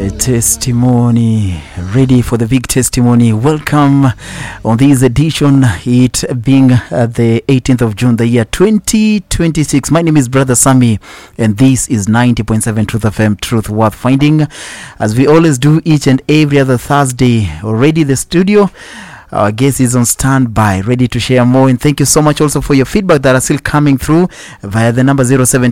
A testimony ready for the big testimony welcome on this edition it being uh, the 18th of june the year 2026 my name is brother sammy and this is 90.7 truth fm truth worth finding as we always do each and every other thursday already the studio our guest is on standby, ready to share more. And thank you so much also for your feedback that are still coming through via the number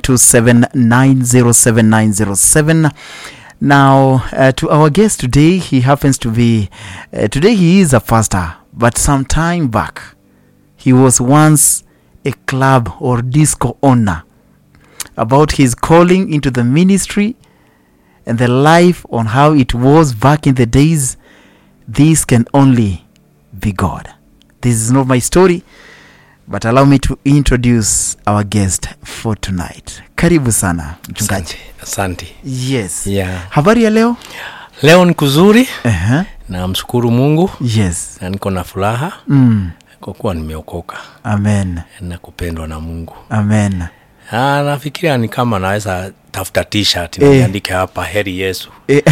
0727907907. Now, uh, to our guest today, he happens to be, uh, today he is a pastor, but some time back, he was once a club or disco owner. About his calling into the ministry and the life on how it was back in the days, this can only be God. This is not my story, but allow me to introduce our guest for tonight. Karibu sana mchungaji. Asante. Yes. Yeah. Habari ya leo? Leo ni kuzuri Uh-huh. na mshukuru Mungu Yes. na niko na furaha Mm. kwa kuwa nimeokoka Amen. na kupendwa na Mungu. Amen. Ah, nafikiria ni kama naweza tafuta t-shirt Eh. niandike hapa heri Yesu. Eh,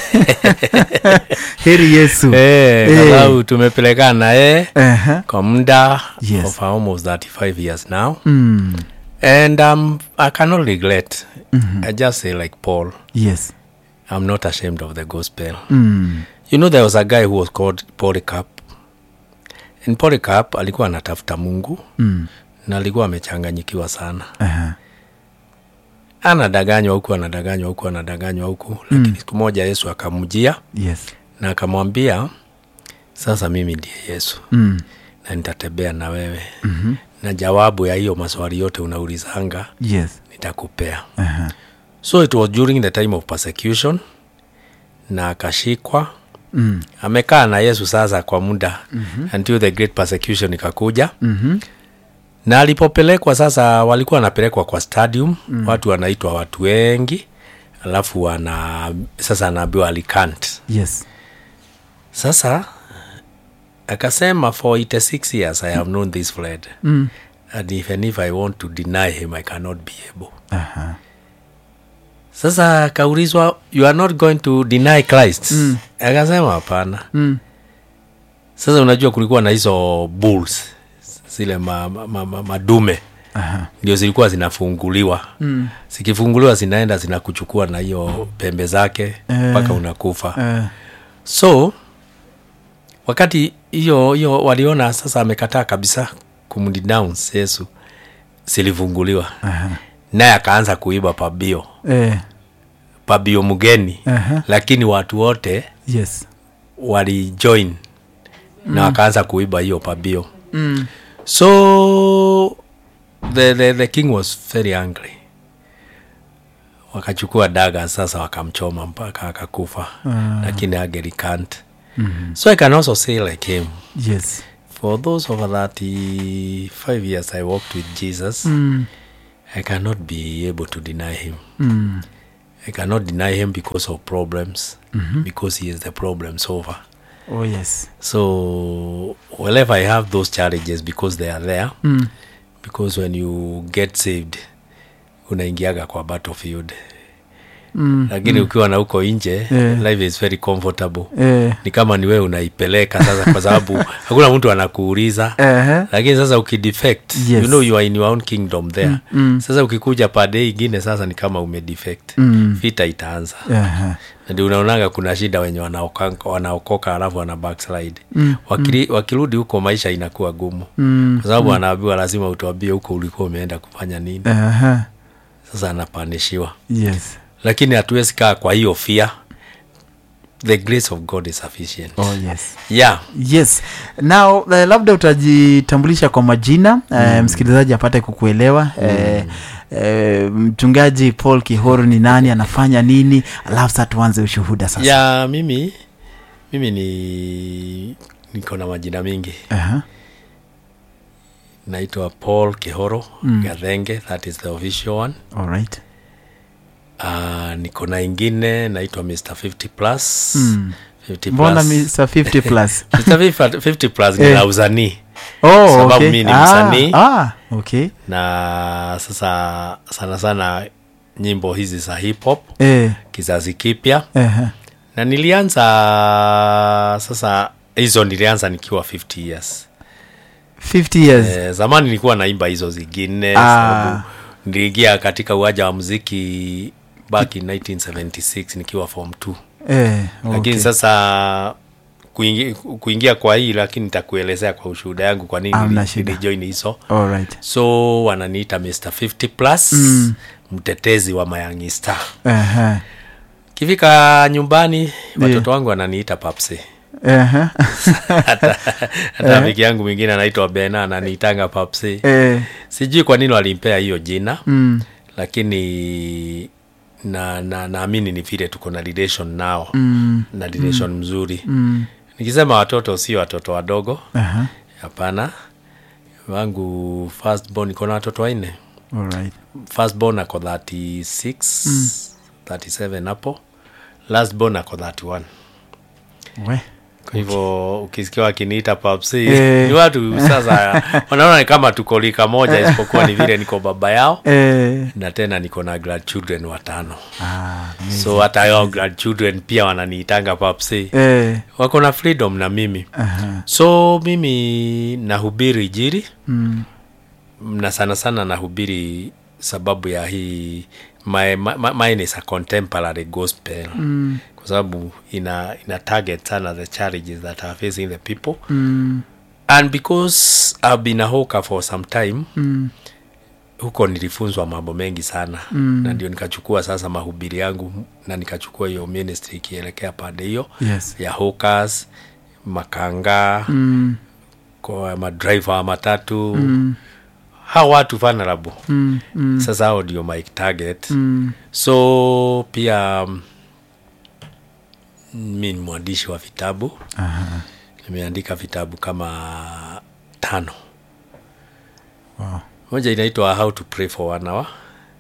Heri Yesu. Eh, Eh. kwa sababu tumepelekana na yeye Uh-huh. kwa muda Yes. of almost 35 years now Mm. and um, I cannot regret. I just say like Paul, Yes. I'm not ashamed of the gospel. Mm. You know there was a guy who was called Polycarp. And Polycarp alikuwa anatafuta Mungu Mm. na alikuwa amechanganyikiwa sana. Uh-huh. Anadanganywa huku, anadanganywa huku, anadanganywa huku, lakini siku moja Yesu akamjia Yes. na akamwambia, sasa mimi ndiye Yesu Mm. na nitatembea na wewe mm-hmm. na jawabu ya hiyo maswali yote unaulizanga Yes. nitakupea. Uh-huh. So it was during the time of persecution, na akashikwa Mm. amekaa na Yesu sasa kwa muda mm-hmm. until the great persecution ikakuja Mhm. na alipopelekwa sasa, walikuwa wanapelekwa kwa stadium mm. watu wanaitwa watu wengi, alafu wana sasa anaambiwa alicant. Yes. Sasa akasema for 86 years I have known this Lord Mm. and even if I want to deny him I cannot be able. Uh-huh. Sasa akaulizwa you are not going to deny Christ mm. akasema hapana. Mm. Sasa unajua kulikuwa na hizo bulls zile ma, ma, ma, ma, madume Aha. ndio zilikuwa zinafunguliwa mm. zikifunguliwa zinaenda zinakuchukua na hiyo pembe zake mpaka Eh. unakufa Uh, so wakati hiyo hiyo waliona sasa amekataa kabisa kumdenounce yesu zilifunguliwa aha. naye akaanza kuiba pabio Eh, pabio mgeni Aha. lakini watu wote yes. walijoin na wakaanza kuiba hiyo pabio Mm. so the, the, the king was very angry wakachukua daga sasa wakamchoma mpaka akakufa Ah. lakini agerikant mm-hmm. so i can also say like him Yes. for those over 35 years i walked with jesus Mm. i cannot be able to deny him Mm. i cannot deny him because of problems mm-hmm. because he is the problem solver Oh yes. so whenever i have those challenges because they are there Mm. because when you get saved unaingiaga kwa battlefield Mm. lakini ukiwa na huko nje Yeah. life is very comfortable Eh. ni kama ni wewe unaipeleka sasa kwa sababu hakuna mtu anakuuliza Uh-huh. lakini sasa ukidefect Yes. you know you are in your own kingdom there Mm, mm. sasa ukikuja pade ingine sasa ni kama umedefect Mm. vita itaanza Uh-huh. na ndio unaonaga kuna shida wenye wanaoka- wanaokoka alafu wana backslide mm, Wakili, wakirudi huko maisha inakuwa gumu Mm. kwa sababu anaambiwa lazima utuambie huko ulikuwa umeenda kufanya nini Uh-huh. sasa anapanishiwa Yes. lakini hatuwezi kaa kwa hiyo fear the grace of god is sufficient Oh yes. yeah Yes. Now uh, labda utajitambulisha kwa majina uh, msikilizaji apate kukuelewa uh, uh, mchungaji Paul Kihoro ni nani, anafanya nini, alafu sasa tuanze ushuhuda sasa. ya mimi mimi ni niko na majina mingi Uh-huh. naitwa paul kihoro mm. gathenge that is the official one All right. uh, niko na ingine naitwa mr 50 plus Mm. 50 Mbona plus. Mr 50 plus? Mr. 50 plus ni Eh. la usanii Oh, Sababu okay. mi ni ah, msanii. Ah, okay. na sasa sana sana nyimbo hizi za hip hop Eh, kizazi kipya eh, na nilianza sasa hizo nilianza nikiwa 50 years 50 years eh, zamani nilikuwa naimba hizo zingine Ah. sababu niliingia katika uwanja wa muziki back in 1976 nikiwa form 2 eh, lakini okay. sasa kuingia, kuingia kwa hii lakini nitakuelezea kwa ushuhuda yangu kwa nini Hamna nili- shida. nilijoin hizo Alright. so wananiita mr 50 plus Mm. mtetezi wa mayangi star Ehe. kifika nyumbani watoto wangu wananiita papsi Ehe. hata hata rafiki yangu mwingine anaitwa bena ananiitanga papsi Eh, sijui kwa nini walimpea hiyo jina mm, lakini na na naamini ni vile tuko na relation nao mm, na relation mzuri mm. nikisema watoto sio watoto wadogo Aha. hapana wangu firstborn iko na watoto wanne Alright. firstborn ako 36 37 hapo lastborn ako 31 We. kwa hivyo ukisikia wakiniita papsi Eh. ni watu sasa wanaona ni kama tuko lika moja isipokuwa ni vile niko baba yao Eh, na tena niko na grandchildren watano ah, amazing. so hata hao grandchildren pia wananiitanga papsi Eh, wako na freedom na mimi aha. so mimi nahubiri jiri Mm, na sana sana nahubiri sababu ya hii my, my, my, mine is a contemporary gospel mm, kwa sababu ina, ina target sana the challenges that are facing the people mm, and because I've been a hawker for some time mm, huko nilifunzwa mambo mengi sana Mm. na ndio nikachukua sasa mahubiri yangu na nikachukua hiyo ministry ikielekea pande hiyo yes. ya hawkers makanga Mm, kwa madriver wa matatu mm, hao watu vulnerable mm, mm, sasa hao ndio my target mm. so pia mm, mi ni mwandishi wa vitabu Aha. nimeandika vitabu kama tano Wow. moja inaitwa how to pray for one hour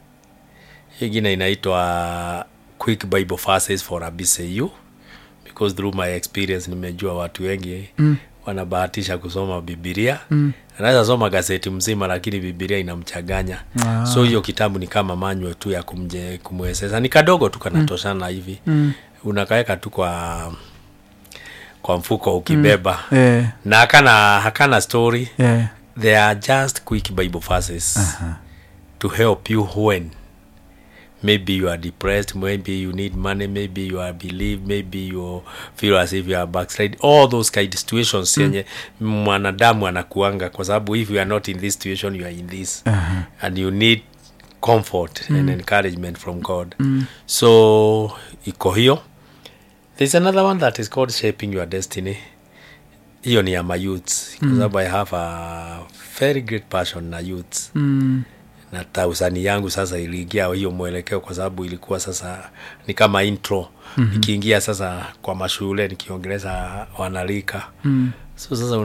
ingine inaitwa quick bible verses for a bcu because through my experience nimejua watu wengi Mm. wanabahatisha kusoma bibilia Mm. anaweza soma gazeti mzima lakini bibilia inamchanganya Ah. so hiyo kitabu ni kama manywe tu ya kumje kumwezesha ni kadogo tu kanatoshana hivi Mm. unakaweka tu kwa kwa mfuko ukibeba Eh, na hakana hakana story eh, they are just quick bible verses aha. to help you when maybe you are depressed maybe you need money maybe you are believe maybe you feel as if you are backslide all those kind of situations yenye mwanadamu anakuanga kwa sababu if you are not in this situation you are in this Aha. and you need comfort and encouragement from god so iko hiyo there's another one that is called shaping your destiny hiyo ni ya my youths kwa sababu i have a very great passion na youths Mm, na tausani yangu sasa iliingia hiyo mwelekeo kwa sababu ilikuwa sasa ni kama intro mm-hmm. ikiingia sasa kwa mashule nikiongeleza wanalika mm. so sasa